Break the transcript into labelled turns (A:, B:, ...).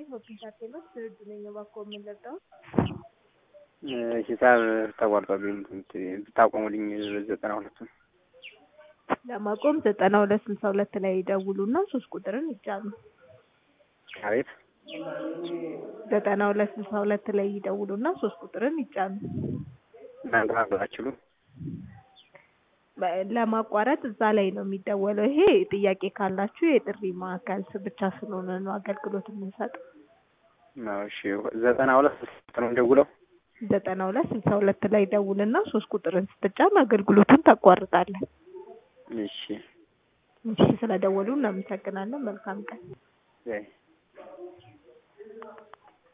A: ኢንተርቴንመንት ድርጅ ነኝ። እባክዎ የምንለጠው
B: ሂሳብ ተቋርጦብኝ ብታቆሙልኝ ዘጠና ሁለቱን
A: ለማቆም ዘጠና ሁለት ስልሳ ሁለት ላይ ይደውሉና ሶስት ቁጥርን ይጫኑ።
B: አቤት
A: ዘጠና ሁለት ስልሳ ሁለት ላይ ይደውሉና ሶስት ቁጥርን ይጫኑ።
B: እናንተ ማግባት አትችሉም?
A: ለማቋረጥ እዛ ላይ ነው የሚደወለው። ይሄ ጥያቄ ካላችሁ የጥሪ ማዕከል ብቻ ስለሆነ ነው አገልግሎት የምንሰጠው።
B: እሺ ዘጠና ሁለት ስልሳ ነው የምደውለው?
A: ዘጠና ሁለት ስልሳ ሁለት ላይ ደውልና ሶስት ቁጥርን ስትጫን አገልግሎቱን ታቋርጣለህ።
B: እሺ
A: እሺ ስለደወሉ እናመሰግናለን። መልካም ቀን።
B: በይ